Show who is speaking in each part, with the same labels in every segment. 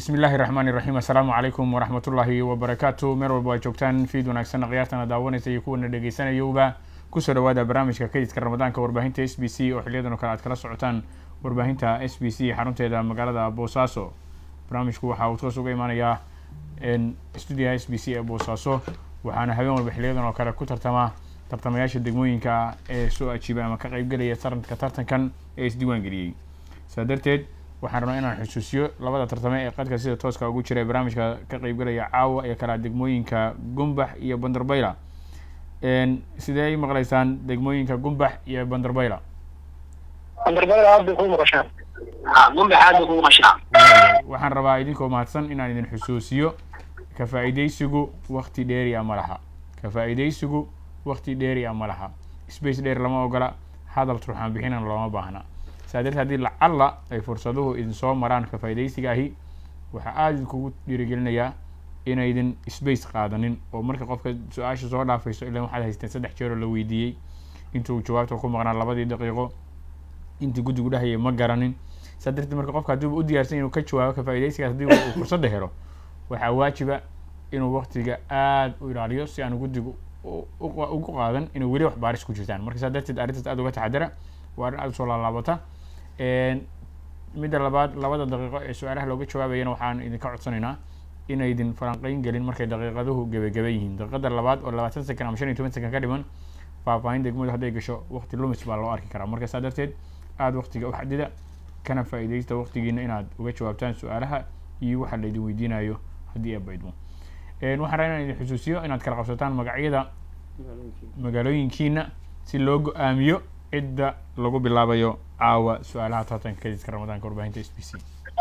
Speaker 1: bismi illaahi raxmaani raxiim assalaamu calaykum waraxmatullaahi wabarakaatu meel walba waa joogtaan fiid wanaagsan khiyaartana daawanaysa iyo kuwana dhegeysanayowba kusoo dhawaada barnaamijka kaydka ramadaanka warbaahinta s b c oo xiliyadan oo kale aad kala socotaan warbaahinta s b c xarunteeda magaalada boosaaso barnaamijku waxa uu toos uga imaanayaa stuudiyaha s b c ee boosaaso waxaana habeen walba xiliyadan oo kale ku tartama tartamayaasha degmooyinka ee soo ajiibay ama ka qeybgelaya taranka tartankan ee isdiiwaan geliyey saa darteed waxaan rabnaa inaan xusuusiyo labada tartame ee qadka sida tooska ugu jira ee barnaamijka ka qeybgelaya caawa ee kalaa degmooyinka gumbax iyo bandarbayla sidee ay maqlaysaan degmooyinka gumbax iyo bandarbayla
Speaker 2: bandarbayla aad bay ku maqashaa gumbax aad bay ku maqashaa
Speaker 1: waxaan rabaa idinkoo mahadsan inaan idin xusuusiyo ka faa-iideysigu wakti dheeri a ma laha ka faa-iideysigu wakti dheeri a ma laha space dheer lama ogola hadal turxaan bixinan looma baahna saa darteed haddii lacalla ay fursaduhu idin soo maraan ka faa-ideysiga ahi waxaa aada idinkugu dhiirigelinayaa inaydin space qaadanin oo marka qofka su-aasha soo dhaafayso ilan waxaad haysteen saddex jeeroo la weydiiyey intuu jawaabta ku maqnaa labadii daqiiqo intii guddigu dhahayay ma garanin saa darteed marka qofka haddiiba u diyaarsan inuu ka jawaabo ka faa-ideysigaas haddii uu fursadda helo waxaa waajiba inuu waktiga aada u ilaaliyo si aanu guddigu ugu qaadan inay weli wax baaris ku jirtaan marka saa darteed arrintaas aada uga taxadara waa arrin aada usoo laalaabata midda labaad labada daqiiqo ee su-aalaha looga jawaabayana waxaan idinka codsanaynaa inaydin falanqeyn gelin markay daqiiqaduhu gebagaba yihiin daqiiqada labaad oo labaatan sekan ama shan iyo toban sekan ka dhiman faahfaahin degmadu hadday gasho wakti lumis baa loo arki karaa marka saa darteed aada waktiga u xadida kana faa-ideysta waktigiina inaad uga jawaabtaan su-aalaha iyo waxa laydin weydiinayo haddii ee baydmo waxaan rabaa inaan idin xusuusiyo inaad kala qabsataan magacyada magaalooyinkiina si loo go-aamiyo cidda lagu bilaabayo caawa su-aalaha tartanka kadiska ramadaanka warbaahinta s b c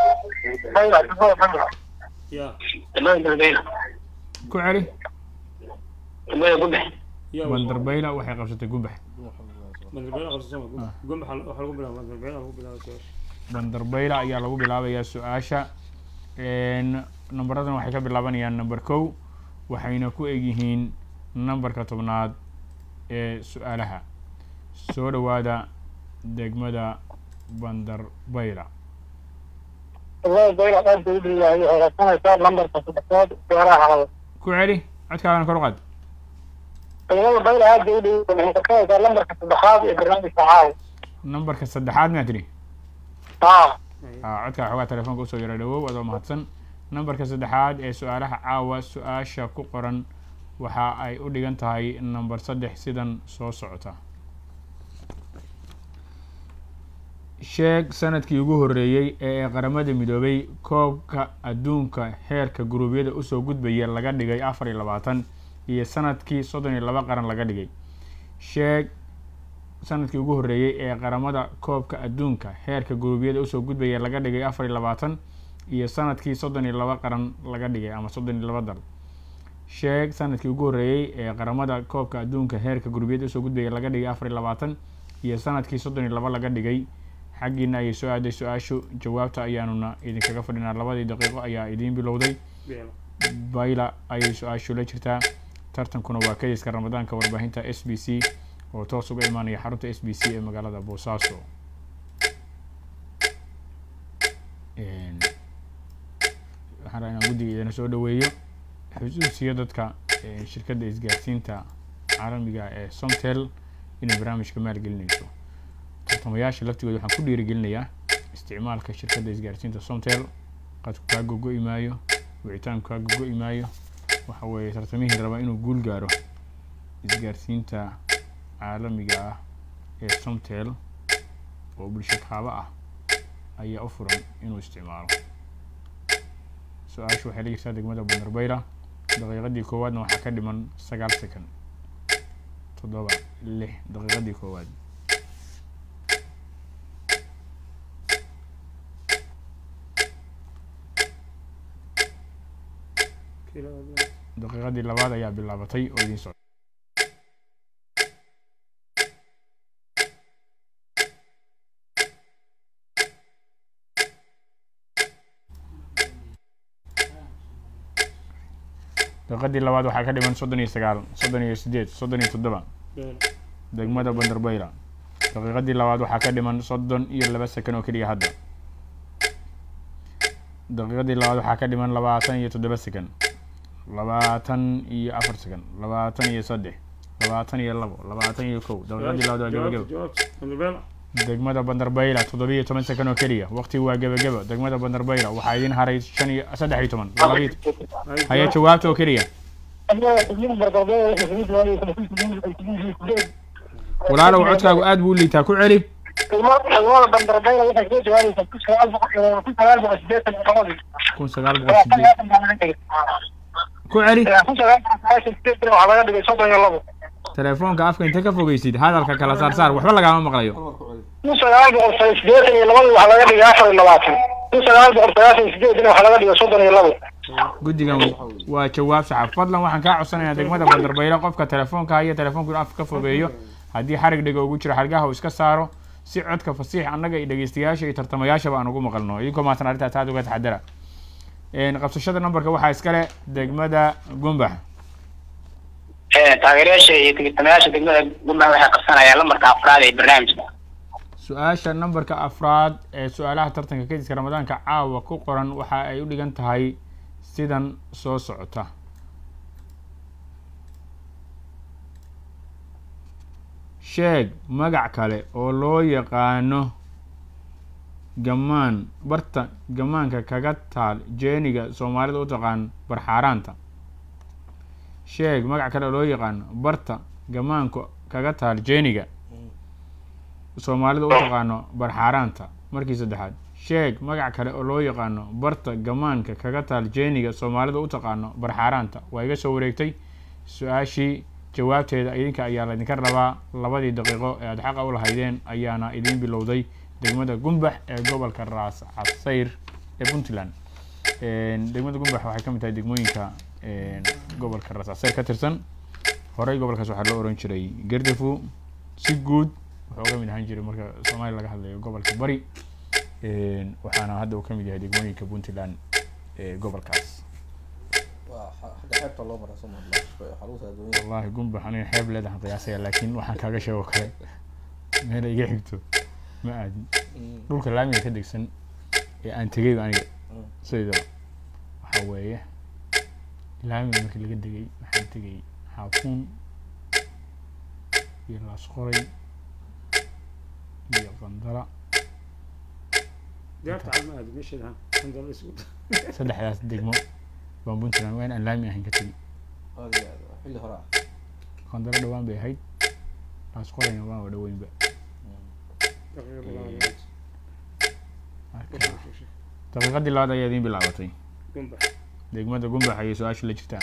Speaker 1: ku celi bandarbayla waxay qabsatay gumbax bandarbayla ayaa lagu bilaabayaa su-aasha numberadan waxay ka bilaabanayaan number kow waxayna ku egyihiin numberka tobnaad ee su-aalaha soo dhawaada degmada bandarbayla ku celi codkaagana kor u qaad
Speaker 2: bayla aad bay udhow waxay kakanaysaa lambarka saddexaad ee barnaamijka caawa
Speaker 1: numberka saddexaad maa tidhi
Speaker 2: a
Speaker 1: a codkaa xoogaa telefoonka usoo yara dhawow adoo mahadsan numberka saddexaad ee su-aalaha caawa su-aasha ku qoran waxa ay u dhigan tahay number saddex sidan soo socota sheeg sanadkii ugu horreeyey ee qaramada midoobay koobka adduunka heerka guruubyada usoo gudbaya laga dhigay afar iyo labaatan iyo sanadkii soddon iyo laba qaran laga dhigay sheeg sanadkii ugu horreeyey ee qaramada koobka adduunka heerka guruubyada usoo gudbaya laga dhigay afar iyo labaatan iyo sanadkii soddon iyo laba qaran laga dhigay ama soddon iyo laba dal sheeg sanadkii ugu horreeyey ee qaramada koobka adduunka heerka guruubyada usoo gudbaya laga dhigay afar iyo labaatan iyo sanadkii soddon iyo laba laga dhigay xaggiina ayay soo aaday su-aashu jawaabta ayaanuna idinkaga fadhinaa labadii daqiiqo ayaa idiin bilowday bayla ayay su-aashu la jirtaa tartankuna waa kadiska ramadaanka warbaahinta s b c oo toos uga imaanaya xarunta s b c ee magaalada boosaaso waxaan rabaa inaan guddiga idina soo dhaweeyo xusuusiyo dadka shirkadda isgaarsiinta caalamiga ee somtel inay barnaamijka maalgelinayso tartamayaasha laftigooda waxaan ku dhiirigelinayaa isticmaalka shirkadda isgaarsiinta somtel qadku kaa gogo-i maayo wicitaanku kaa gogo-i maayo waxa weeye tartamihii raba inuu guul gaaro isgaarsiinta caalamiga ah ee somtel oo bulsho kaaba ah ayaa u furan inuu isticmaalo su-aashu waxay la jirtaa degmada bandarbayla daqiiqadii koowaadna waxaa ka dhiman sagaal second toddoba lix daqiiqadii koowaad daqiiqadii labaad ayaa bilaabatay oo idiin socda daqiiqadii labaad waxaa ka dhiman soddon iyo sagaal soddon iyo sideed soddon iyo toddoba degmada bandarbayla daqiiqadii labaad waxaa ka dhiman soddon iyo laba sekan oo keliya hadda daqiiqadii labaad waxaa ka dhiman labaatan iyo toddoba second labaatan iyo afar second labaatan iyo saddex labaatan iyo labo labaatan iyo kow daqiiqadii labaad waa gebagebo degmada bandarbayla toddobiyo toban second oo keliya waqtigu waa gebagebo degmada bandarbayla waxaa idin haray shan iyo saddex iyo toban labayo haya jawaabta oo keliya walaalow codkaagu aad buu u liitaa ku celi
Speaker 2: degmada bandarbayla waxay soo jawaabaysaa kun sagaal boqol kun sagaal boqol sideetan iyo labadii
Speaker 1: kun sagaal boqol sideed ku celi
Speaker 2: kun sagaal boqol sagaashan sideetan waxaa laga dhigay soddon iyo labo
Speaker 1: telefoonka afka inta ka fogeysid hadalka kala saar saar waxba lagaama maqlayo
Speaker 2: kun sagaal boqol sideetan iyo labadii waxaa laga dhigay afar iyo labaatan kun sagaal boqol sagaashan sideetan waxaa laga dhigay soddon iyo labo
Speaker 1: guddigan waa jawaab saxa fadlan waxaan kaa codsanayaa degmada bandarbaylo qofka telefoonka haya telefoonku in afka ka fogeeyo haddii xarig dhiga ugu jiro xargaha uu iska saaro si codka fasiix annaga iyo dhegeystayaasha iyo tartamayaashaba aan ugu maqalno idinkoo maatan arrintaas aad uga taxadara qabsashada numberka waxaa iskale degmada gumbax
Speaker 3: taageerayaasha iyo tigitamayaasha degmada gumbax waxay qabsanayaan lambarka afraad ee barnaamijka
Speaker 1: su-aasha numberka afraad ee su-aalaha tartanka kediska ramadaanka caawa ku qoran waxa ay u dhigan tahay sidan soo socota sheeg magac kale oo loo yaqaano gamaan barta gamaanka kaga taal jeeniga soomaalida u taqaan barxaaraanta sheeg magac kale oo loo yaqaano barta gamaanka kaga taal jeeniga soomaalida u taqaano barxaaraanta markii saddexaad sheeg magac kale oo loo yaqaano barta gamaanka kaga taal jeeniga soomaalida u taqaano barxaaraanta waa iga soo wareegtay su-aashii jawaabteeda idinka ayaa laydinka rabaa labadii daqiiqo ee aada xaqa u lahaydeen ayaana idiin bilowday degmada gumbax ee gobolka raas casayr ee puntland degmada gumbax waxay ka mid tahay degmooyinka gobolka raas casayr ka tirsan horey gobolkaas waxaa loo oran jiray gardafu si guud wuxuu ka mid ahaan jiray marka soomaaliya laga hadlayo gobolka bari waxaana hadda uu ka mid yahay degmooyinka puntland ee gobolkaas wallahi gumbax aniga xeeb leedahan qiyaasaya laakiin waxaan kaaga sheego kale meel iga xigto ma aadin dhulka laamiga ka degsan ee aan tegay aniga sideedaba waxaa weeye laamiga markii laga degay waxaan tegay xaafuun iyo laasqoray iyo qandala saddexdaas degmo baan puntland waa in aan laami ahayn ka tegi qandalo dhawaan bay ahayd laasqorayna waan waa dhaweynba daqiiqadii labaad ayaa idiin bilaabatay degmada gumbax ayay su-aasha la jirtaa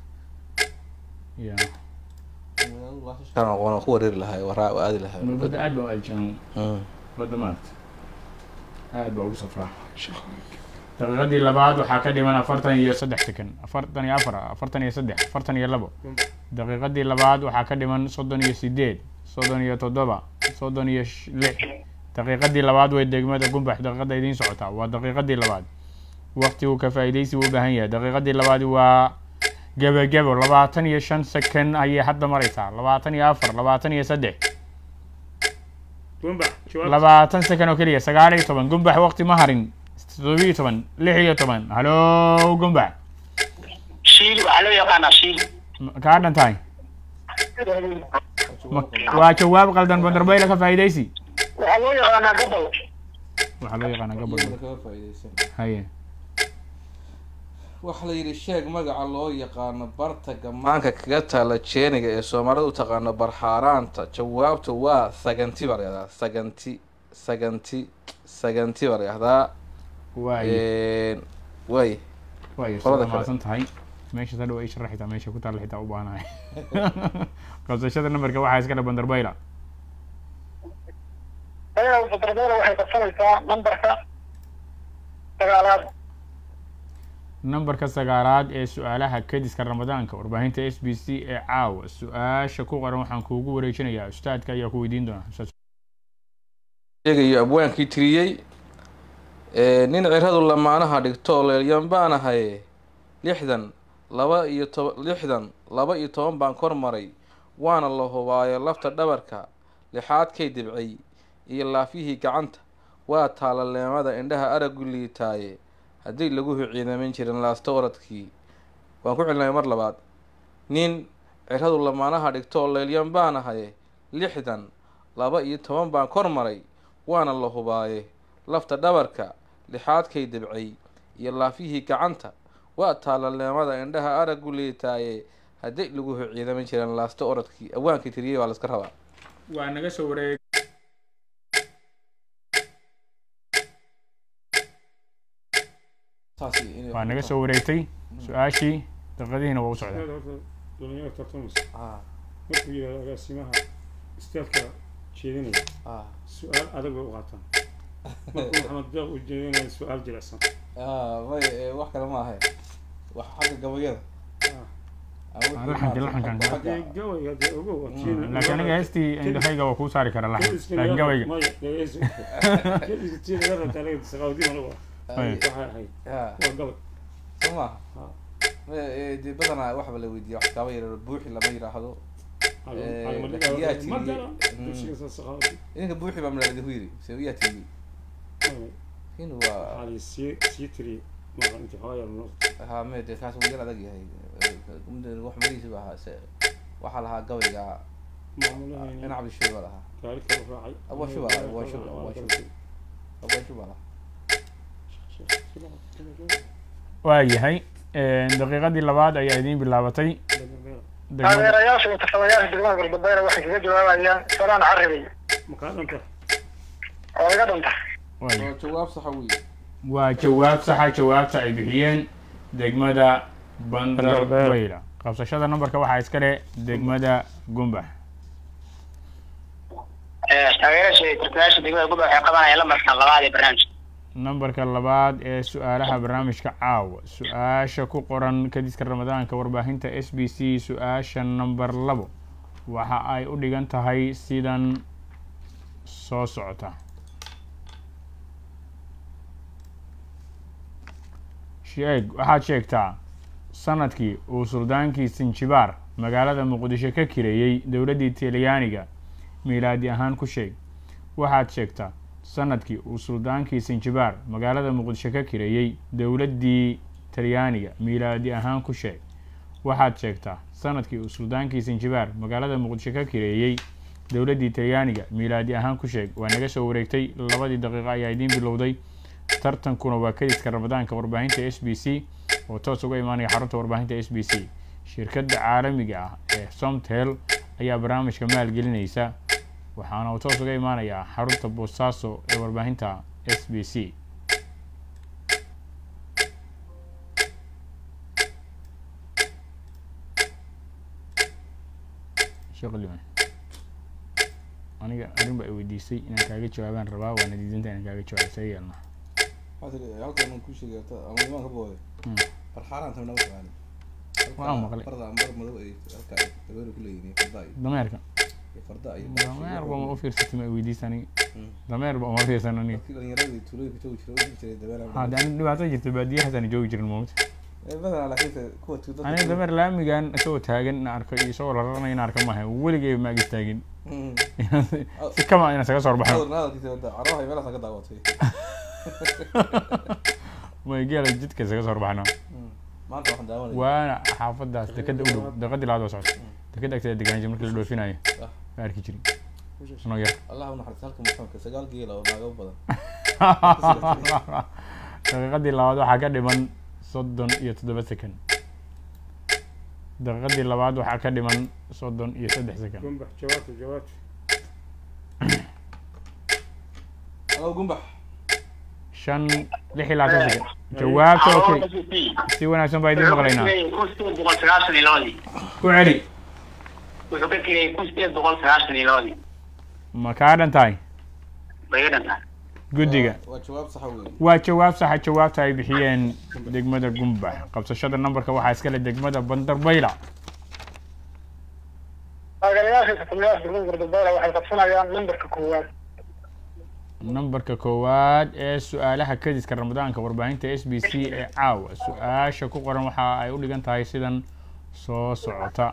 Speaker 1: ya
Speaker 4: waan ku wareeri lahay waraa aadi lahay
Speaker 1: badda aad baa u aljaan badda maarta aad baa ugu safraa daqiiqadii labaad waxaa ka dhiman afartan iyo saddex second afartan iyo afar afartan iyo saddex afartan iyo labo daqiiqadii labaad waxaa ka dhiman soddon iyo sideed soddon iyo toddoba soddon iyo lix daqiiqadii labaad way degmada gumbax daqiiqada idiin socotaa waa daqiiqadii labaad waqtigu ka faa'iidaysi u baahan yahay daqiiqadii labaad waa gebagebo labaatan iyo shan second ayay hadda maraysaa labaatan iyo afar labaatan iyo saddex labaatan second oo keliya sagaal iyo toban gumbax waqti ma harin toddobiyo toban lix iyo toban halo gumbax
Speaker 3: shiil waxaa loo yaqaanaa shiil
Speaker 1: kaa dhan tahay waa jawaab qaldan bandarbayla ka faa'iidaysi
Speaker 2: waxaa loo yaqaanaa gobol
Speaker 1: waxaa loo yaqaanaa gobol haye
Speaker 4: waxaa la yidhi sheeg magaca loo yaqaano barta gamaanka kaga taala jeeniga ee soomaalida u taqaano barxaaraanta jawaabtu waa saganti baa la yahdaa saganti saganti saganti baa la yahdaa
Speaker 1: waay
Speaker 4: way
Speaker 1: waay
Speaker 4: qolada
Speaker 1: sida
Speaker 4: kale.
Speaker 1: maasan tahay meesha hadhow ay sharax xitaa meesha ku taalla xitaa u baanahay qabsashada nambarka waxaa iskale bandarbayla
Speaker 2: ayaga bandarbayla waxay qabsanaysaa nambarka sagaalaad
Speaker 1: nambarka sagaalaad ee su-aalaha kediska ramadaanka warbaahinta s b c ee caawa su-aasha ku qoran waxaan kuugu wareejinayaa ustaadka ayaa ku weydiin doona Ustaad
Speaker 4: sheegayo abwaankii tiriyey ee, nin ciradu lamaanaha dhigto leelyan baan ahay lixdan laba iyo toba lixdan laba iyo toban baan kor maray waana la hubaayo lafta dhabarka lixaadkay dibcay iyo laafyihii gacanta waa taalaleemada indhaha aragu liitaaye haddii lagu ciidamayn jirin laasto oradkii waan ku celinaya mar labaad nin ciradu lamaanaha dhigto oo leelyan baan ahaye lixdan laba iyo toban baan kor maray waana la hubaaye lafta dhabarka lixaadkay dabcay iyo laafyihii gacanta waa taalaleemada indhaha araggu liitaaye haddii lagu ciidamayn jirin laasto oradkii awaankii tiriyey waa laska rabaa
Speaker 1: waa naga soo wareeg waa naga soo wareegtay su-aashii daqiiqadihiina waa u socdaa
Speaker 5: dhalinyaro tartamaysa markuu yidhahdo agaasimaha istaadka jeedinaya su-aal adag bay u qaataan markuu maxamed deeq u jeedinaya su-aal jilicsan
Speaker 4: may wax kale ma ahay wax xagga gabayada
Speaker 1: laxanka laxankan
Speaker 5: dee gawayga dee ogow
Speaker 1: laakiin aniga heestii indhahayga waa kuu saari kara laxan laakiin gabayga
Speaker 5: maya dhegeyso geediska tii laga rabta aniga saqaawdiin anigu
Speaker 1: Ay.
Speaker 5: waxay ahayd waa gabay
Speaker 4: soo maaha dee badanaa waxba la weydiiya wax kaaba yar buuxi lama yidhaahdo Eh, laakiin yaa tiri-
Speaker 5: magala
Speaker 4: Mm.
Speaker 5: dugsiga saqaawdi
Speaker 4: idinka buuxi baa malaalidi ku yiri se yaa tiri in waa
Speaker 5: waxaa la sii sii tiriyey maqa intii xoogaa yar noo
Speaker 4: ha me dee kaas wuu yar adag yahay wax marihiisi ba ahaa se waxaa lahaa gabayga
Speaker 5: maamulahayni
Speaker 4: in cabdishuur baa lahaa
Speaker 5: gaari kala raacay
Speaker 4: Abuu Shuba, Abuu Shuba, Abuu Shuba. abashu baa lahaa
Speaker 1: waayahay daqiiqadii labaad ayaa idiin bilaabatay degmada
Speaker 2: taageerayaasha iyo tartamayaasha degmada galbeedna waxay kaga jawaabayaan salaan carabay
Speaker 5: makaa dhanta
Speaker 2: oo iga dhanta
Speaker 1: waaya
Speaker 4: waa jawaab saxa wey
Speaker 1: waa jawaab saxa jawaabta ay bixiyeen degmada bandarbayla qabsashada nambarka waxaa iska leh degmada gumbax
Speaker 3: taageerasha iyo tartamayaasha degmada gubba waxay qabanayaan lambarka labaad ee barnaamijka
Speaker 1: nambarka labaad ee su-aalaha barnaamijka caawa su-aasha ku qoran kadiska ramadaanka warbaahinta s b c su-aasha namber labo waxa ay u dhigan tahay sidan soo socota sheeg waxaad sheegtaa sanadkii uu suldaankii sinjibaar magaalada muqdisho ka kireeyey dowladdii talyaaniga miilaadi ahaan ku sheeg waxaad sheegtaa sanadkii uu suldaankii sinjibaar magaalada muqdisho ka kireeyey dowladdii talyaaniga miilaadi ahaan ku sheeg waxaad sheegtaa sanadkii uu suldaankii sinjibaar magaalada muqdisho ka kireeyey dowladdii talyaaniga miilaadi ahaan ku sheeg waa naga soo wareegtay labadii daqiiqo ayaa idiin bilowday tartankuna waa kadiska ramadaanka warbaahinta s b c oo toos uga imaanaya xarunta warbaahinta s b c shirkadda caalamiga ah ee somtel ayaa barnaamijka maalgelinaysa waxaana uu toos uga imaanayaa xarunta boosaaso ee warbaahinta s b c sheekh liman aniga arrin baa i weydiisay inaan kaaga jawaabaan rabaa waana diidanta inaan kaaga jawaabo see yeelna
Speaker 4: halkan ku sheegay ama imaan ka booday
Speaker 1: Hmm.
Speaker 4: farxaaraan tamna taqaani
Speaker 1: Waan maqlay.
Speaker 4: farda ambar madow ay halka dabeer ku leeyihiin farda iyo
Speaker 1: dameerka
Speaker 4: farda iyo
Speaker 1: dameer ba ma u fiirsatay ma i weydiisa aniga
Speaker 4: Hmm.
Speaker 1: dameer ba uma fiirsan aniga
Speaker 4: dadkii dhalinyarada tuulooyinka joogi jiray u jiray dabeer
Speaker 1: hadde ani dhibaato jirta baadiyahaasaan joogi jirin moogta
Speaker 4: badanaa laakiin kuwa tuulada
Speaker 1: aniga dameer laamigan isagoo taagan in arko iyo isagoo la raranaya in arko maaha weligay ma ag istaagin si kama inaan isaga soo baxno
Speaker 4: hadalkiisa wada carabaha meelahaas ka daawatay
Speaker 1: may geela jidka isaga soo baxno
Speaker 4: maanta waxaan daawanaya
Speaker 1: waana xaafadaas dekada u dhow deqadii labaad oo socota dekada agteeda deganaansha markii la dhoofinayo ma arki jirin anoo yar
Speaker 4: allah u naxariista halka muxamedka sagaal geela oo naaga u badan
Speaker 1: daqiiqadii labaad waxaa ka dhiman soddon iyo toddoba second daqiiqadii labaad waxaa ka dhiman soddon iyo saddex second
Speaker 5: gumbax jawaabta jawaabta
Speaker 4: alo gumbax
Speaker 1: shan lix iyo labaatan second jawaabta okay si wanaagsan baa idiin maqlaynaa
Speaker 3: kun sideed boqol sagaashan iyo labadii
Speaker 1: ku celi
Speaker 3: wuxuu ka kirayay kun sideed boqol sagaashan iyo labadii
Speaker 1: ma kaa dhan tahay
Speaker 3: bay iga dhantaa
Speaker 1: guddiga
Speaker 4: waa jawaab saxa wey
Speaker 1: waa jawaab saxa jawaabta ay bixiyeen degmada gumbax qabsashada nambarka waxaa iskale degmada bandarbayla
Speaker 2: taageerayaasha iyo tartamayaasha degmada galbeedna waxay qabsanayaan nambarka koowaad
Speaker 1: nambarka koowaad ee su-aalaha kadiska ramadaanka warbaahinta s b c ee caawa su-aasha ku qoran waxa ay u dhigan tahay sidan soo socota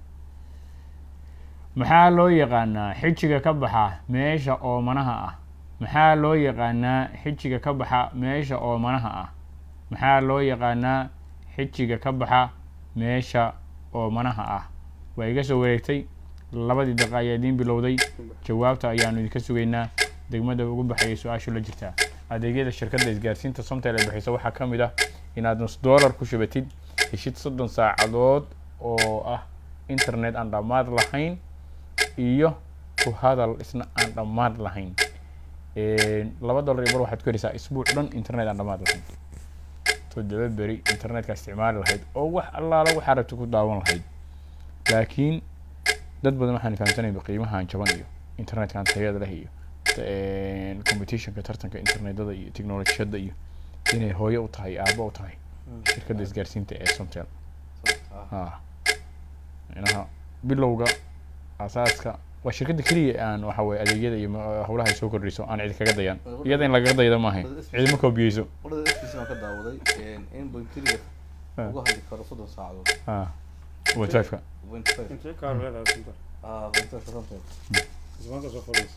Speaker 1: maxaa loo yaqaanaa xijiga ka baxa meesha oomanaha ah maxaa loo yaqaanaa xijiga ka baxa meesha oomanaha ah maxaa loo yaqaanaa xijiga ka baxa meesha oomanaha ah waa iga soo wareegtay labadii daqa ayaa idiin bilowday jawaabta ayaanu idinka sugaynaa degmada ugu baxayay su-aashu la jirtaa adeegyada shirkadda isgaarsiinta somtel ee bixisa waxaa ka mid ah inaad nus dollar ku shubatid heshid soddon saacadood oo ah internet aan dhammaad lahayn iyo ku hadal isna aan dhammaad lahayn laba dollar iyo bar waxaad ku heleysaa isbuuc dhan internet aan dhammaad lahayn toddoba beri internetka isticmaali lahayd oo wax allaala waxaa rabta ku daawan lahayd laakiin dad badan waxaan fahamsanayba qiimahan jaban iyo internetkan tayada leh iyo competitionka tartanka internetada iyo technolojiyada iyo inay hooyo u tahay aabo u tahay shirkadda isgaarsiinta ee somtel ha inaha bilowga asaaska waa shirkadda keliya aan waxa weye adeegyada iyo howlaha ay soo kordhiso aan cid kaga dayan iyada in lagaga daydo maaha cidima koobiyeyso
Speaker 4: wadada fcc baan ka daawaday in bointriga uga hadli karo soddon saacadood
Speaker 1: ha whatsappka
Speaker 4: point five
Speaker 5: intee kaar leedahay sunta
Speaker 4: ah point five something
Speaker 5: ismaanta soo fadhiisa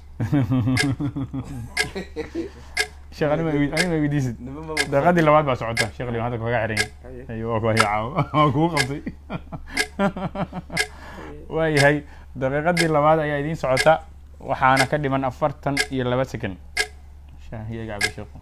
Speaker 1: sheekh anima anima weydiisid
Speaker 4: nima ma
Speaker 1: daqiiqadii labaad baa socota sheekh liman hadda kaga xiran
Speaker 5: Haye.
Speaker 1: yahay waa kuwa caawo waa kugu qabtay waayahay daqiiqadii labaad ayaa idiin socota waxaana ka dhiman afartan iyo laba second shaahiyaga cabi sheekhu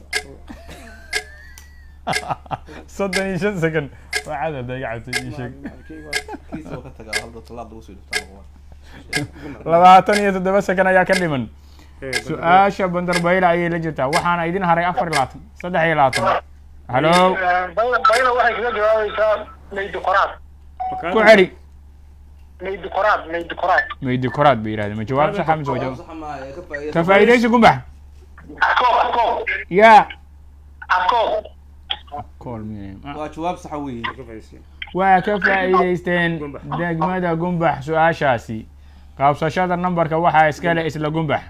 Speaker 1: soddon iyo shan second waa cadad iga cabtay ii sheeg
Speaker 4: kiisa oo ka tagaa hal dad talaad lagu soo dhiftaa noqon
Speaker 1: labaatan iyo toddoba second ayaa ka dhiman su-aasha bandarbayla ayay la jirtaa waxaana idin haray afar iyo labaatan saddex iyo labaatan halo
Speaker 2: bayna waxay kaga jawaabaysaa maydi qoraad
Speaker 1: ku celi
Speaker 2: maydi qoraad maydi qoraad
Speaker 1: maydi koraad bay yidhahdeen ma jawaab saxa mise waa jawaab
Speaker 4: sax ma ee ka faa'iideyso
Speaker 1: ka faa'iidaysi gumbax
Speaker 2: afkoob afkoob
Speaker 1: yaa
Speaker 2: afkoob
Speaker 1: kool miye
Speaker 4: waa jawaab saxa weeye
Speaker 1: waa ka faa'iidaysteen
Speaker 5: Gumbax.
Speaker 1: degmada gumbax su-aashaasi qabsashada nambarka waxaa iskale isla gumbax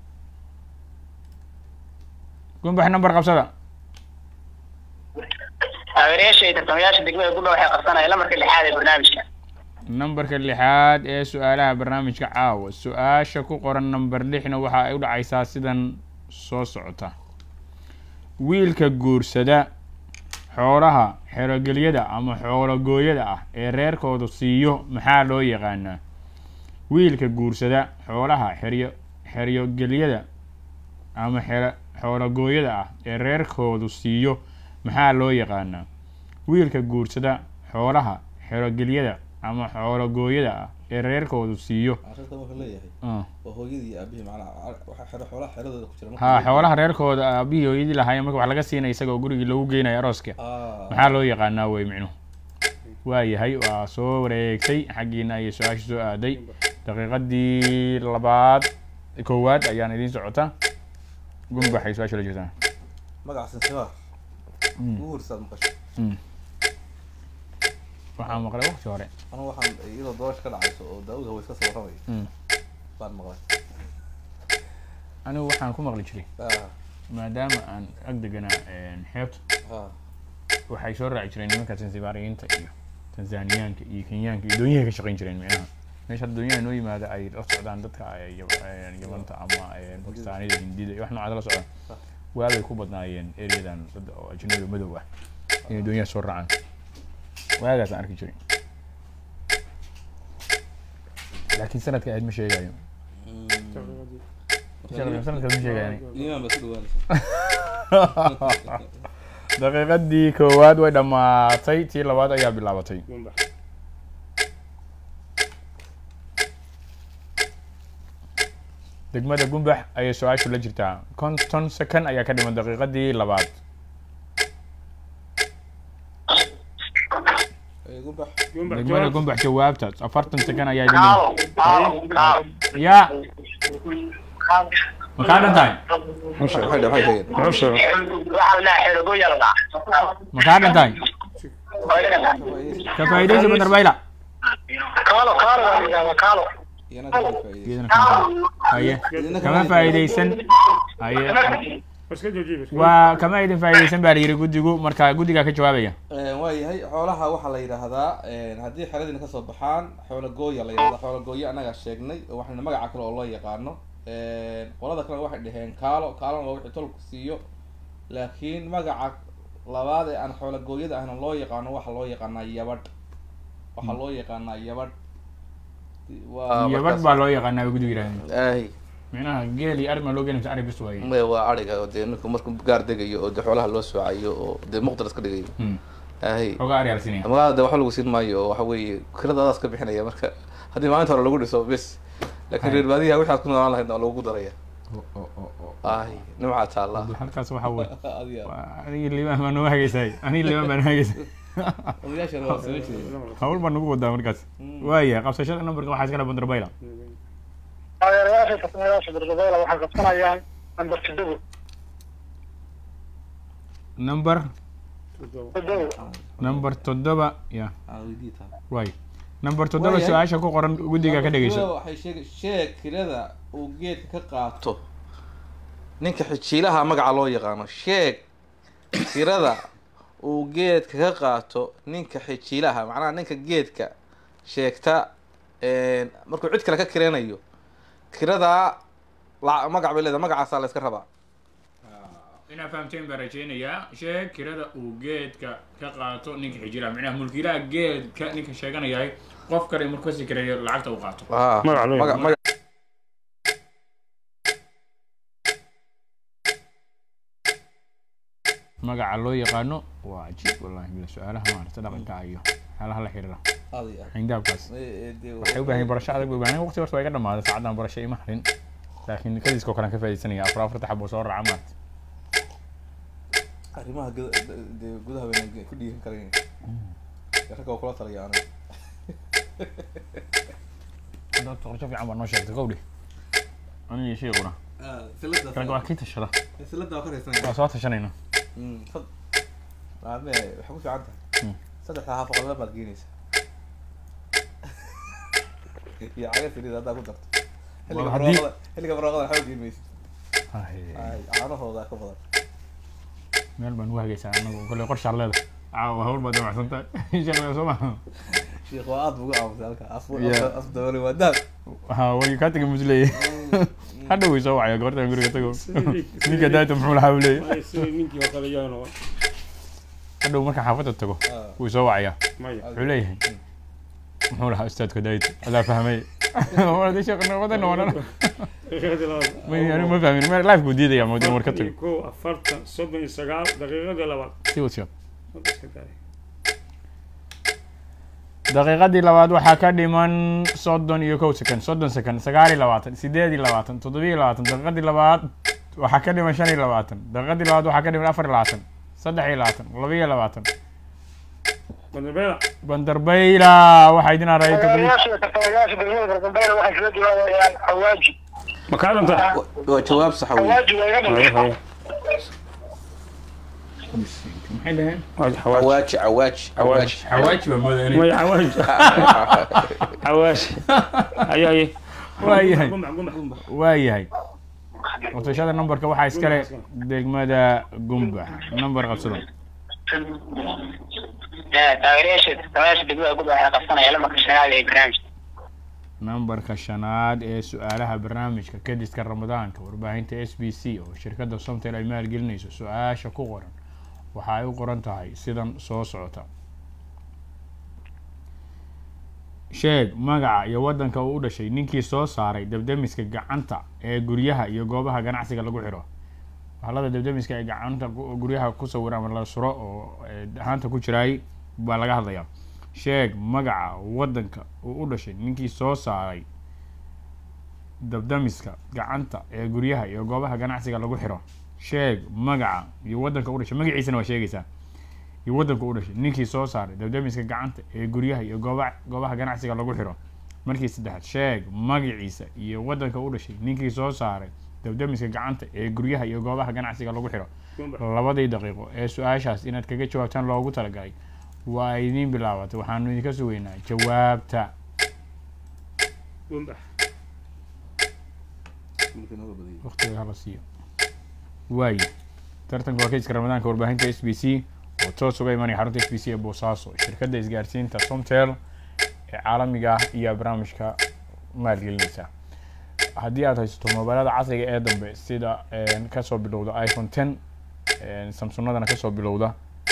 Speaker 1: gumbax nambar qabsada
Speaker 3: taageerayaasha iyo tartamayaasha degmada gudha waxay qabsanayaan lamarka lixaad ee barnaamijka
Speaker 1: nambarka lixaad ee su-aalaha barnaamijka caawa su-aasha ku qoran namber lixna waxa ay u dhacaysaa sidan soo socota wiilka guursada xoolaha xerogelyada ama xoologooyada ah ee reerkoodu siiyo maxaa loo yaqaanaa wiilka guursada xoolaha xeryo xeryogelyada ama xero xoologooyada ah ee reerkoodu siiyo maxaa loo yaqaanaa wiilka guursada xoolaha xerogelyada ama xoologooyada ah ee reerkoodu siiyo
Speaker 4: arrintan wuxuu leeyahay
Speaker 1: ah,
Speaker 4: waa hooyadii iyo aabihii macnaha waxa xero xoolaha xeradooda ku jira marka
Speaker 1: ha
Speaker 4: leeyahay.
Speaker 1: xoolaha reerkooda aabihii hooyadii lahaayeen marka wax laga siinaya isagoo gurigii lagu geynayo arooska
Speaker 4: ah
Speaker 1: maxaa loo yaqaanaa wey micnuhu waayahay waa soo wareegtay xaggiina ayay su-aasha soo aaday daqiiqadii labaad koowaad ayaan idiin socota gumbaxay su-aasha la jirtaa
Speaker 4: magaca sinsibaar
Speaker 1: Mm.
Speaker 4: ugu horsaad maqasho
Speaker 1: waxaa maqlay waqti hore
Speaker 4: anigu waxaan iyadoo doorasha ka dhacayso oo daawud haweys ka soo warramay
Speaker 1: Mm.
Speaker 4: baan maqlay
Speaker 1: anigu waxaan ku maqli jiray
Speaker 4: ah
Speaker 1: maadaama aan ag deganaa xeebta
Speaker 4: ah
Speaker 1: waxay soo raaci jireen nimanka tansibaariyiinta iyo tanzaniyaanka iyo kenyaanka iyo doonyahay ka shaqayn jireen micnaha meesha hadda doonyaha noo yimaada ay la socdaan dadka ay yab- eh, yamanta ama eh, bakistaanida hindida iyo wax noocaada la socdaan waabay ku badnaayeen ereyadan dad oo ajnabiga madow ah inay doonyaha soo raacaan waagaas aan arki jiray laakiin sanadka ahayd ma sheegayo sanadkaas ma sheegayo
Speaker 4: iimaan baa ku dhawaanaysa
Speaker 1: daqiiqadii koowaad way dhammaatay tii labaad ayaa bilaabatay degmada gumbax ayay su-aashu la jirtaa konton second ayaa ka dhiman daqiiqadii labaad
Speaker 4: Ee, gumbax
Speaker 1: degmada gumbax jawaabta afartan second ayaa idin
Speaker 2: kaalo kaalo kaalo
Speaker 1: yaa ma kaa dhan tahay
Speaker 4: maxay maxay maxay sheegeen
Speaker 3: waxaa la dhahaa xerogooya la dhahaa
Speaker 1: ma kaa dhan tahay ka faa'iidaysi bandarbayla
Speaker 2: kaalo kaalo waa la yidhahdaa kaalo
Speaker 4: iyana ka faa'iideyso
Speaker 1: iyadana kama haye kama faa'iidaysan haye
Speaker 5: iska joojiye iska
Speaker 1: waa kama idin faa'iidaysan baa la yidhi guddigu marka guddigaa ka jawaabaya
Speaker 4: waa yahay xoolaha waxaa la yidhaahdaa haddii xeradiina kasoo baxaan xoolo gooya la yidhahdaa xoolo gooya annagaa sheegnay oo waxayna magaca kale oo loo yaqaano qolada kalena waxay dhaheen kaalo kaalona waa wixii tolku siiyo laakiin magaca labaad ee aan xoola gooyada ahna loo yaqaano waxaa loo yaqaanaa yabadh waxaa loo yaqaanaa yabadh waa
Speaker 1: yabadh
Speaker 4: markaas-
Speaker 1: baa loo yaqaanaa way gudu yidhahdeen
Speaker 4: ay
Speaker 1: micnaha geel iyo arima loo geenay mise ari bis waaye
Speaker 4: may waa ariga oo dee ninku markuu gaar degayo oo dee xoolaha loo soocayo oo dee muqdar iska dhigayo
Speaker 1: Hmm.
Speaker 4: ay
Speaker 1: ogaa ari alsinaya
Speaker 4: magaalada de waxba lagu siin maayo oo waxa weeye kiradaadaas ka bixinaya marka haddii maalinta hore lagu dhiso bis laakiin
Speaker 1: Hay.
Speaker 4: reer baadiyaha wixaad ku noolaan lahayd waa lagu daraya
Speaker 1: O- o- o- o-
Speaker 4: ay nimcaa taalla
Speaker 1: halkaas waxaa wey
Speaker 4: adiga
Speaker 1: anigi liibaan baa noo hagaysay anigi liibaan baa noo hagaysay
Speaker 4: odayaashan waa soo jeeda
Speaker 1: hawl baa nagu wadaa markaas waaya qabsashada numberka waxaa iskale bandarbayla
Speaker 2: taageerayaasha tartamayaasha dardabeela waxay qabsanayaan nambar toddobo
Speaker 1: number
Speaker 2: toddobo
Speaker 1: number toddoba ya
Speaker 4: aa weydii taa
Speaker 1: waay number toddoba
Speaker 4: Waayahay.
Speaker 1: su-aasha ku qoran guddiga ka dhegeyso
Speaker 4: waxay sheeg sheeg kirada uu geedka ka qaato ninka xijiilaha magaca loo yaqaano sheeg kirada uu geedka ka qaato ninka xijiilaha macnaha ninka geedka sheegta een, markuu cid kale ka kiranayo kiradaa la- magac bay leedahay magacaasaa la iska rabaa
Speaker 1: inaad fahamteen baan rajeynayaa sheeg kirada uu geedka ka qaato ninka xijiraha micnaha mulkiilaha geedka ninka sheeganayahay qof kale markuu kasi kirayo lacagta uu qaato
Speaker 4: Ah,
Speaker 5: Magac loo
Speaker 4: magac-
Speaker 5: yaqaano.
Speaker 4: magac-
Speaker 1: magaca loo yaqaano waa cajiib wallahi bila su-aalaha maarata dhaqanka iyo xaalaha la xiriira
Speaker 4: Adi ah.
Speaker 1: xindaabkaas
Speaker 4: Eh, eh, dee-
Speaker 1: waxay u baahan yihiin barasho adag bay u baahan yihiin. waqti horta waa iga dhamaaday saacaddan barasho ima harin laakiin kadiiskoo kalean ka faaidaysanaya afar afarta xabo soo raaca maarata
Speaker 4: arrimaha guda- dee gudaha bayna ku dhiiran karayn ragga waa kula talaya aniga
Speaker 1: hadda qorsho fiican baa noo sheegtay kowdhi aniga iyo sheekuna ragga waa kii tashada
Speaker 4: silada waa ka raysanaya
Speaker 1: waa soo tashanayna
Speaker 4: maame waxay ku fiican tahay
Speaker 1: Mm.
Speaker 4: saddexda xaafaqadada baad geenaysaa iyo caga saliid haddaa ku darto xilliga
Speaker 1: Waa haddii-
Speaker 4: barwaaqada xilliga barwaaqada waxba geen maysid
Speaker 1: Ay,
Speaker 4: Ay, caanahooda ka badan
Speaker 1: meel baan ugu hagaysaa anagu kolley qorshaad leeda caawa hawl baad damacsan tahay sheekada soo maha
Speaker 4: sheekh waa aad buga aamusay halka af
Speaker 1: Yeah.
Speaker 4: af daboolay waa daad
Speaker 1: ha way kaa tegay musleeye hadha way soo wacaya gabartan guriga tago ninka daayta muxuu lahaa buu leeyahy
Speaker 5: sidii ninkii oo kale yaa noqon
Speaker 1: hadhow marka xaafadda tago
Speaker 4: Ah.
Speaker 1: wuu soo wacayaa
Speaker 5: maya
Speaker 1: wuxuu leeyahay muxuu lahaa ustaadka daayta adaa fahmay wada sheekh noqoda noqonana
Speaker 5: daqiiqadii labaad
Speaker 1: may anigu ma fahmin meel life buu diidaya moodin war ka
Speaker 5: afartan iyo
Speaker 1: tago
Speaker 5: kow afartan soddon iyo sagaal daqiiqadii labaad
Speaker 1: sii wad sheekh
Speaker 5: Hadda iska daaya.
Speaker 1: daqiiqadii labaad waxaa ka dhiman soddon iyo kow second soddon second sagaal iyo labaatan sideed iyo labaatan toddoba iyo labaatan daqiiqadii labaad waxaa ka dhiman shan iyo labaatan daqiiqadii labaad waxaa ka dhiman afar iyo labaatan saddex iyo labaatan laba iyo labaatan
Speaker 5: Bandarbeela.
Speaker 1: bandarbayla waxaa idin arayay toddoba
Speaker 2: taageerayaasha iyo tartamayaasha degmada dardabeela waxay kaga jawaabayaan xawaaji
Speaker 5: ma kaa dantaa
Speaker 4: waa jawaab sax wey
Speaker 2: xawaaji waa iga
Speaker 5: Haye,
Speaker 2: dhintay
Speaker 5: haye.
Speaker 1: maxay dhaheen
Speaker 5: Waa xawaaji.
Speaker 4: awaaji awaaji awaaji
Speaker 1: xawaaji baa moodaanay
Speaker 5: Maya, xawaaji. xawaaji. Haye, haye.
Speaker 1: waayahay
Speaker 5: Gumbax, gumbax, gumbax.
Speaker 1: waayahay qabsashada numberka waxaa iskale degmada gumbax number qabsado
Speaker 3: taageerayaasha tartamayaasha degmada gudba waxay qabsanayaan lamarka shanaad ee barnaamijka
Speaker 1: nambarka shanaad ee su-aalaha barnaamijka kediska ramadaanka warbaahinta s b c oo shirkadda somtel ay maalgelinayso su-aasha ku qoran waxa ay u qoran tahay sidan soo socota sheeg magaca iyo waddanka uu u dhashay ninkii soo saaray debdemiska gacanta ee guryaha iyo goobaha ganacsiga lagu xiro bahalada debdemiska ee gacanta ku- guryaha ku sawiran ama la suro oo eh, ahaanta ku jiraay baa laga hadlayaa sheeg magaca waddanka uu u dhashay ninkii soo saaray dabdamiska gacanta ee guryaha iyo goobaha ganacsiga lagu xiro sheeg magaca iyo waddanka u dhashay magaciisana waa sheegaysaa iyo waddanka u dhashay ninkii soo saaray dabdamiska gacanta ee guryaha iyo gooba goobaha ganacsiga lagu xiro markii saddexaad sheeg magaciisa iyo waddanka u dhashay ninkii soo saaray dabdamiska gacanta ee guryaha iyo goobaha ganacsiga lagu xiro
Speaker 5: Gumbax.
Speaker 1: labadii daqiiqo ee su-aashaas inaad kaga jawaabtaan loogu talagalay waa ay idiin bilaabatay waxaanu idinka sugaynaa jawaabta
Speaker 5: Gumbax.
Speaker 1: waqtiga hala siiyo waaye tartanka waa keiska ramadaanka warbaahinta s b c oo toos uga imanaya xarunta s b c ee boosaaso shirkadda isgaarsiinta somtel ee caalamiga ah iyo barnaamijka maalgelinaysa haddii aad haysato mobilada casriga ee dambe sida kasoo bilowda iphone ten samsunadana kasoo bilowda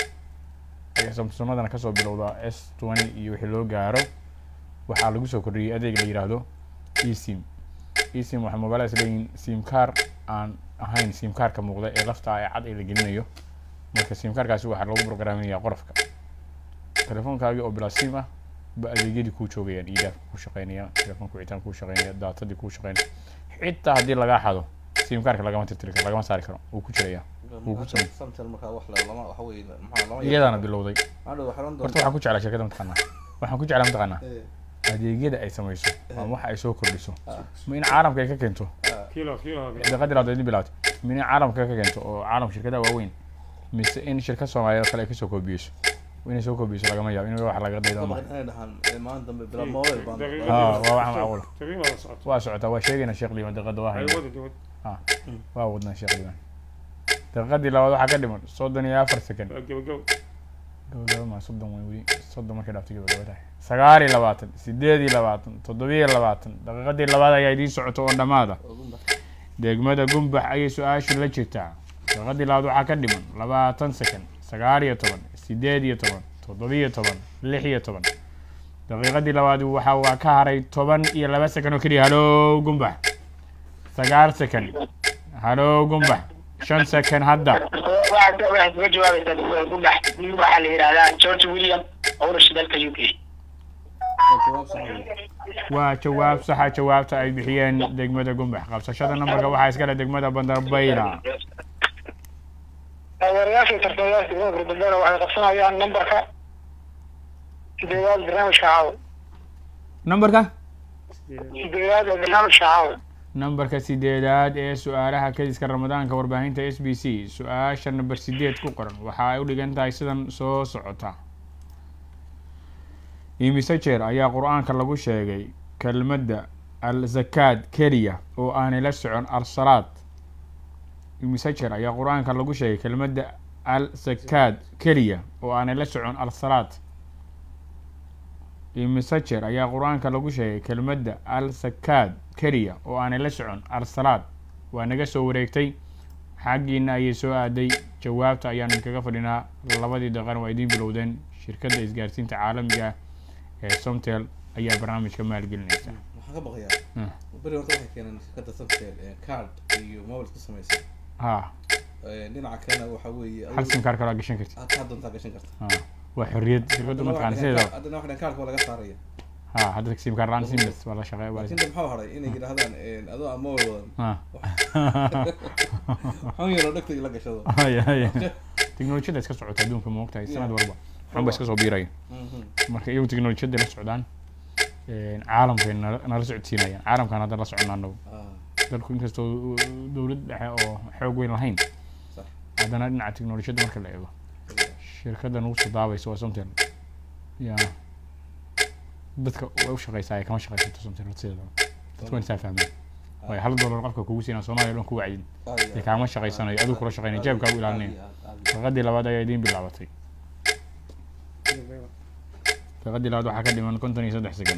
Speaker 1: samsunadana kasoo bilowda s twenty iyo wixii loo gaaro waxaa lagu soo kordhiyey adeeg la yiraahdo esim esim waxay mobiladaas leeyihiin sim car aan ahayn sim carka muuqda ee lafta ee cad ee la gelinayo marka sim carkaasi waxaa lagu programinaya qorafka telefoonkaagii oo bilaa sim ah ba adeegyadii kuu joogayaan idaafka kuu shaqeynaya telefoonka wicitaan kuu shaqeynaya daatadii kuu shaqeynaya xitaa haddii lagaa xado sim carka lagama tirtiri karo lagama saari karo wuu ku jiraya wuu ku samey
Speaker 4: samtel markaa wax le lama waxa weye maxaa lama
Speaker 1: iyadaana bilowday
Speaker 4: hadhow waxaa oran
Speaker 1: horta
Speaker 4: doontaa
Speaker 1: waxaan ku jeclaa shirkadda mataqaanaa waxaan ku jeclaa mataqaanaa adeegyada ay samayso ama waxa ay soo kordhiso ma in caalamka ay ka keento
Speaker 5: kilo kilo
Speaker 1: daqadii labaad idin bilaawtay ma in caalamka ka keento oo caalam shirkadaha waaweyn mise in shirkad soomaaliyeed oo kale ay kasoo koobiyeyso inay soo koobiyeyso lagama yaabo in wax laga daydo ma
Speaker 4: inay dhahaan ee maalin dambe bilaa mobile baan
Speaker 1: Ah, waa wax macquul ah.
Speaker 5: taqriiban waa socoto
Speaker 1: waa socotaa waa sheegayna sheekh liiban daqada waa
Speaker 5: ay
Speaker 1: hayna
Speaker 5: wada dawad
Speaker 1: waa wadnaa sheekh liiban daqadii labaad waxaa ka dhiman soddon iyo afar second
Speaker 5: waa gabagabo
Speaker 1: gabagaba maa soddon way weli soddon markay dhaafto gabagaba tahay sagaal iyo labaatan sideed iyo labaatan toddoba iyo labaatan daqiiqadii labaad ayaa idiin socoto oo dhammaada degmada gumbax ayay su-aashu la jirtaa daqiiqadii labaad waxaa ka dhiman labaatan second sagaal iyo toban sideed iyo toban toddoba iyo toban lix iyo toban daqiiqadii labaad waxa waa ka haray toban iyo laba second oo keliya halow gumbax sagaal second halow gumbax shan second hadda
Speaker 3: waxaad waxaad uga jawaabaysaa degmada gumbax nin waxaa la yidhahdaa george william oo u dhashay dalka u k
Speaker 4: jawaab sax wey
Speaker 1: waa jawaab saxa jawaabta ay bixiyeen degmada gumbax qabsashada nambarka waxaa iskale degmada bandarbayla
Speaker 2: taageerayaasha tartamayaasha degmada Gurbadana waxay qabsanayaan nambarka sideedaad barnaamijka caawa
Speaker 1: nambarka
Speaker 2: sideedaad ee barnaamijka caawa
Speaker 1: nambarka sideedaad ee su-aalaha kadiska ramadaanka warbaahinta s b c su-aasha namber sideed ku qoran waxa ay u dhigan tahay sidan soo socota imise jeer ayaa qur-aanka lagu sheegay kelmadda al zakaad keliya oo aanay la socon al-salaad imise jeer ayaa qur-aanka lagu sheegay kelmadda al zakaad keliya oo aanay la socon al-salaad imise jeer ayaa qur-aanka lagu sheegay kelmadda al zakaad keliya oo aanay la socon al-salaad waa naga soo wareegtay xaggiina ayay soo aaday jawaabta ayaanu kaga fadhinaa labadii daqan waa idiin bilowdeen shirkadda isgaarsiinta caalamiga ah ee somtel ayaa barnaamijka maalgelinaysa
Speaker 4: waxaan ka baqayaa beri horta waxay keeneen shirkadda samtel ee card iyo mobile ku samaysan
Speaker 1: ha
Speaker 4: Ee, dhinaca kalena waxa weeye
Speaker 1: hal sim kaar kalaa gashan karti
Speaker 4: aad kaa doontaa gashan karta
Speaker 1: ha waa xorriyad shirkaddu mataqaana sideeda
Speaker 4: haddana waxdhan kaarka waa laga saaraya
Speaker 1: ha hadda sim kaar laan simless waa la shaqeeya waa la
Speaker 4: laakiin de maxaa haray inay yidhahdaan een, adoo aan mobile wadan
Speaker 1: ha
Speaker 4: xun yaroo dhegta la gashado
Speaker 1: haya haya teknolojiyada iska socota adduunka ma ogtahay sanad walba waxun ba iska soo biiraya
Speaker 4: Mhm.
Speaker 1: marka iyagu teknolojiyada la socdaan caalamkay nala nala socodsiinayaan caalamkan hadda la soconnaa anagu
Speaker 4: Ah,
Speaker 1: dalku inkastoo dowlad dhexe oo xoog weyn lahayn
Speaker 4: sax
Speaker 1: haddana dhinaca teknolojiyadda marka la eego shirkaddan ugu soo daabaysa waa somtel ya dadka way u shaqeysaa ay kama shaqeysato somtel sideedaba dadku waan isaa fahmeen waayo hal dollar qofka kugu siinaa soomaaliya dhan ku wacyin
Speaker 4: aad iyo
Speaker 1: dee
Speaker 4: aad.
Speaker 1: kaama shaqeysanayo adigu kula shaqeynaya jeebkaagu ilaalinaya
Speaker 4: Aad iyo aad, aad iyo aad.
Speaker 1: daqiiqadii labaad ayaa idiin bilaabatay daqiiqadii labaad waxaa ka dhiman konton iyo saddex second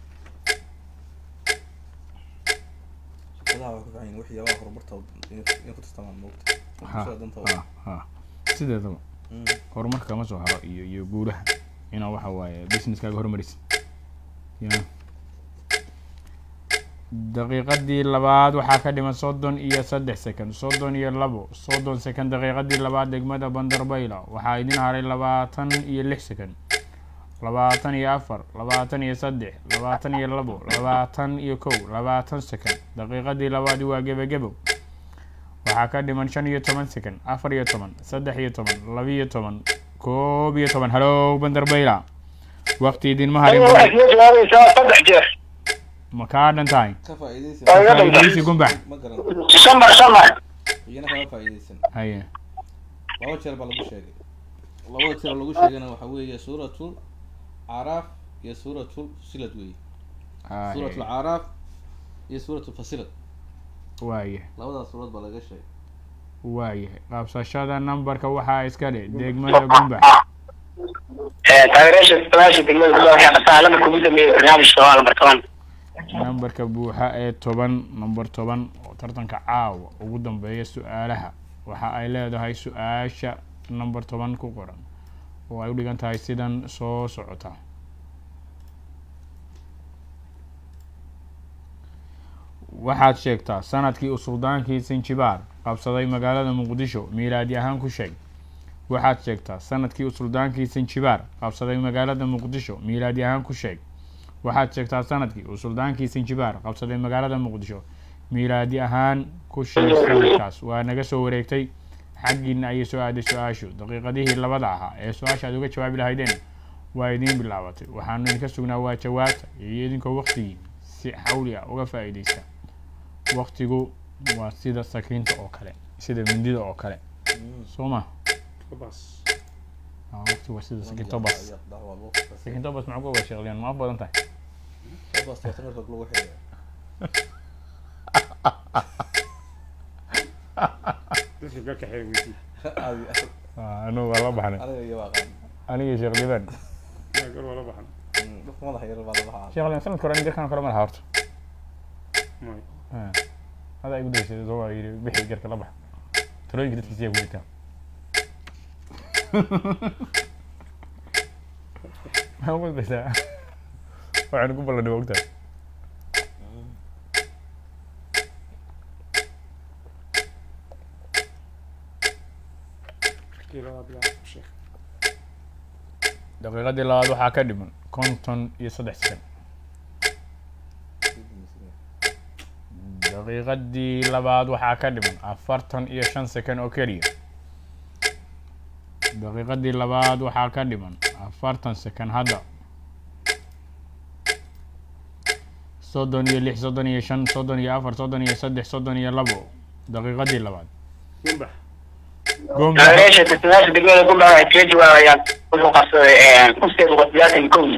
Speaker 4: shirkadaha waxay ku fiican yihiin waxyaabaha horumarta inay inay ku tartamaan moogta
Speaker 1: ha
Speaker 4: bulshada dantooda
Speaker 1: ha ha sideedaba
Speaker 4: Mm.
Speaker 1: horumarka kama soo haro iyo iyo guulaha inaa waxa waaye businesskaaga horumarisid ya daqiiqadii labaad waxaa ka dhiman soddon iyo saddex second soddon iyo labo soddon second daqiiqadii labaad degmada bandarbayla waxaa idin haray labaatan iyo lix second labaatan iyo afar labaatan iyo saddex labaatan iyo labo labaatan iyo kow labaatan second daqiiqadii labaad waa gebagebo waxaa ka dhiman shan iyo toban second afar iyo toban saddex iyo toban laba iyo toban koob iyo toban halow bandarbayla waqti idinma harin
Speaker 2: adiga waxaad iga jawaabaysaa saddex jeer
Speaker 1: ma kaa dhan tahay
Speaker 4: ka faa'iidaysi
Speaker 2: Waa iga dhan
Speaker 1: faa'iidaysi gumbax
Speaker 4: ma garan
Speaker 3: samar samar
Speaker 4: iyana kama faa'iidaysan
Speaker 1: haye
Speaker 4: laba jeer baa lagu sheegay labada jeer oo lagu sheegana waxa weeye suuratul caraaf iyo suuratul fusilad weeye suuratul
Speaker 1: haye
Speaker 4: caraaf iyo suuratul fasilad
Speaker 1: waaye
Speaker 4: labadaas suurad baa laga sheegay
Speaker 1: waayahay qabsashada nambarka waxaa iska dhe degmada gumbax
Speaker 3: taageerayaasha tartamayaasha degmada gumbax waxay qabsanayaan lambarka ugu dambeeya barnaamijka waa lambar toban
Speaker 1: nambarka buuxa ee toban number toban oo tartanka caawa ugu dambeeya su-aalaha waxa ay leedahay su-aasha number toban ku qoran oo ay u dhigan tahay sidan soo socota waxaad sheegtaa sanadkii uu suldaankii sinjibaar qabsaday magaalada muqdisho miilaadi ahaan ku sheeg waxaad sheegtaa sanadkii uu suldaankii sinjibaar qabsaday magaalada muqdisho miilaadi ahaan ku sheeg waxaad sheegtaa sanadkii uu suldaankii sinjibaar qabsaday magaalada muqdisho miilaadi ahaan ku sheeg sanadkaas waa naga soo wareegtay xaggiina ayay soo aaday su-aashu daqiiqadihii labada ahaa ee su-aasha aad uga jawaabi lahaydeen waa idiin bilaabatay waxaanu idinka sugnaa waa jawaabta iyo idinkoo waqtigii si xawli ah uga faa-iideysta waqtigu waa sida sakiinta oo kale sida mindida oo kale soo ma
Speaker 5: bas
Speaker 1: waqtigu waa sida sakiinto bas sakiinto bas maxaa ku ogaa sheekliyan ma af badan tahay
Speaker 5: dadka garka xeer weydii
Speaker 1: anugu waa la baxnay aniga sheekh liban
Speaker 5: yaa gar waa la baxan
Speaker 1: sheekh liban sanadka hore garkaan kale ma laha horta
Speaker 5: may
Speaker 1: hada igu daysay soo waa yidhi bixi garka la bax talooyinka dadkiisa yaa ku jirtaa maxaa ku daysaa waxaynu ku ballanay waa ogtahay
Speaker 5: kii labaa bilaa sheekh
Speaker 1: daqiiqadii labaad waxaa ka dhiman konton iyo saddex sekan daqiiqadii labaad waxaa ka dhiman afartan iyo shan sekan oo keliya daqiiqadii labaad waxaa ka dhiman afartan sekan hadda soddon iyo lix soddon iyo shan soddon iyo afar soddon iyo saddex soddon iyo labo daqiiqadii labaad
Speaker 5: gumbax
Speaker 1: gomba
Speaker 3: taageerayaasha tartamayaasha degmada gumbax waxay kaga jawaabayaan wuxuu qabsaday kun sideed boqol sideetan kowdii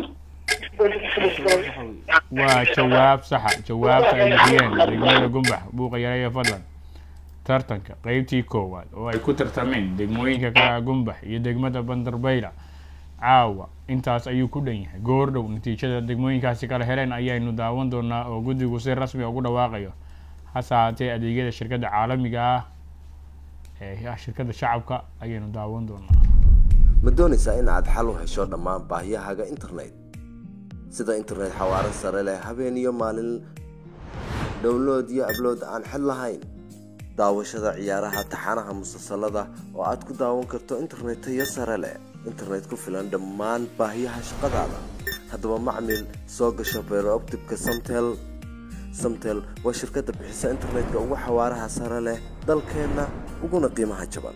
Speaker 1: waa jawaab saxa jawaabta ay bixiyeen degmada gumbax buuqa yareeya fadlan tartanka qeybtii koowaad oo ay ku tartameen degmooyinka kala gumbax iyo degmada bandarbayla caawa intaas ayuu ku dhan yahay goordhow natiijada degmooyinkaasi kala heleen ayaynu daawan doonaa oo guddigu si rasmi ugu dhawaaqayo hase haatee adeegyada shirkadda caalamiga ah ee ah shirkadda shacabka ayaynu daawan doonaa
Speaker 6: ma doonaysaa in aad xal u hesho dhammaan baahiyahaaga internet sida internet xawaaro sare leh habeen iyo maalin download iyo ablood aan xid lahayn daawashada ciyaaraha taxanaha musalsalada oo aad ku daawan karto internet tayo sare leh internet ku filan dhammaan baahiyaha shaqadaada haddaba macmil soo gasho beerooptibka samtel samtel waa shirkadda bixisa internetka ugu xawaaraha sare leh dalkeenna uguna qiimaha jaban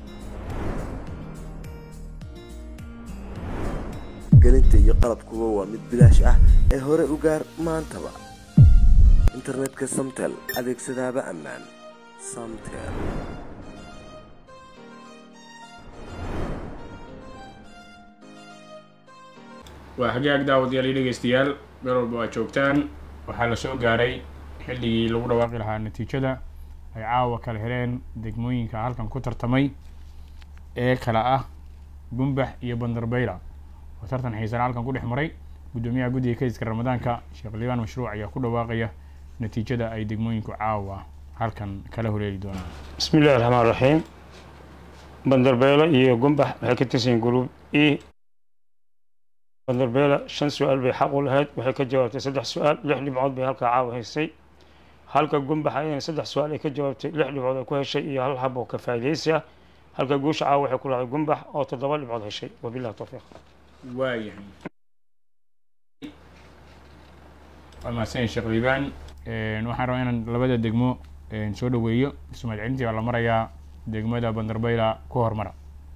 Speaker 6: gelinta iyo qalabkuba waa mid bilaash ah ee hore u gaar maantaba internetka samtel adeegsadaaba ammaan samtel
Speaker 1: waa hagaag daawadayaal iyo dhegeystayaal meel walba waa joogtaan waxaa la soo gaaray xilligii lagu dhawaaqi lahaa natiijada ay caawa kala heleen degmooyinka halkan ku tartamay ee kala ah gumbax iyo bandarbayla oo tartan xiisana halkan ku dhex maray guddoomiyaha guddiga kayska ramadaanka sheekh liibaan mashruuc ayaa ku dhawaaqaya natiijada ay degmooyinku caawa halkan kala horeeli doonaan
Speaker 5: bismi illahi raxmaan raxiim bandarbeelo iyo gumbax waxay ka tirsan yihiin gruub e bandarbeela shan su-aal bay xaq u lahayd waxay ka jawaabtay saddex su-aal lix dhibcood bay halkaa caawa haysay halka gumbax ayana saddex su-aal ay ka jawaabtay lix dhibcood ay ku heshay iyo hal hab oo ka faa'iidaysi ah halka guusha caawa waxay ku lahayd gumbax oo toddoba dhibcood heshay wabillahi tawfiiq
Speaker 1: waayahay waa mahadsan sheekh liibaan waxaan rabaa inaan labada degmo soo dhaweeyo ismaad celintii baa la marayaa degmada bandarbayla ku hormara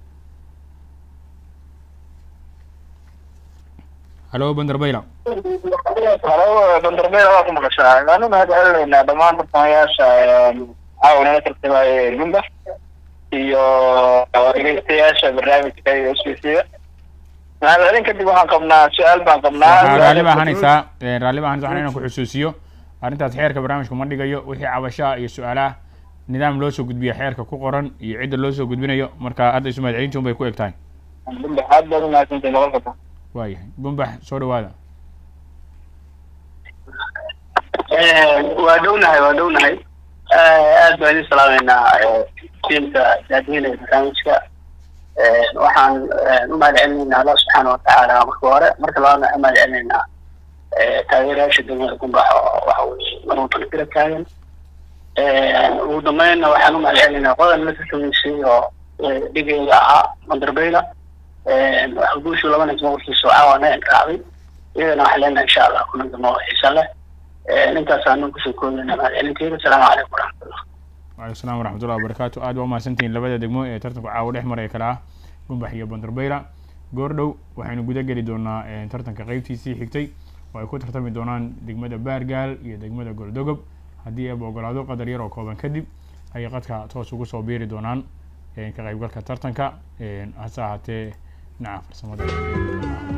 Speaker 1: halo bandarbayla
Speaker 3: halo bandarbeeda waa ku maqashaa waanu mahad celinaynaa dhammaan tartamayaasha caawanala tartamaya gumbax iyo dhegeystayaasha barnaamijka iyo sbcda mahad celin kadib waxaan qabnaa su-aal baan qabnaa
Speaker 1: raalli baa ahanaysaa raalli baa ahanaysa waxaan inaan ku xusuusiyo arrintaas xeerka barnaamijku ma dhigayo wixii cabashaha iyo su-aalaha nidaam loo soo gudbiya xeerka ku qoran iyo cidda loo soo gudbinayo marka hadda isu mahad celinti un bay ku eg tahay
Speaker 3: gumbax aad baad umahadsantahay boqolka
Speaker 1: waayahay gumbax soo dhawaada
Speaker 3: waa dhownahay waa dhownahay aad baan idin salaameynaa tiimka daadiinaya barnaamijka waxaan u mahad celinaynaa allah subxaana watacaala marka hore marka labaadna u mahad celinaynaa taageerayaasha degmada gumbax oo waxa weye marwalbana garab taagan ugu dambeynna waxaan u mahad celinaynaa qodan la tartamaysay oo dhigeeda ahaa mandarbeyla waxa guushu laba nin mawrkiisa caawana raacday iyadana waxaan leenahay insha allah kuna damo xiisa leh intaasaan kusoo koobeyna mahad celinteeda asalaamu calaykum waraxmatullah
Speaker 1: waalaikum salaam waraxmatullahi wabarakaatu aad baa umahadsantihiin labada degmo ee tartanku caawa dhex maraya kala ah gumbax iyo bandarbayla goordhow waxaynu guda geli doonaa tartanka qeybtiisii xigtay oo ay ku tartami doonaan degmada baargaal iyo degmada goldogob haddii eeba ogolaado qadar yar oo kooban kadib ayay qadka toos ugu soo biiri doonaan ka qaybgalka tartanka hase ahaatee dhinaca farsamada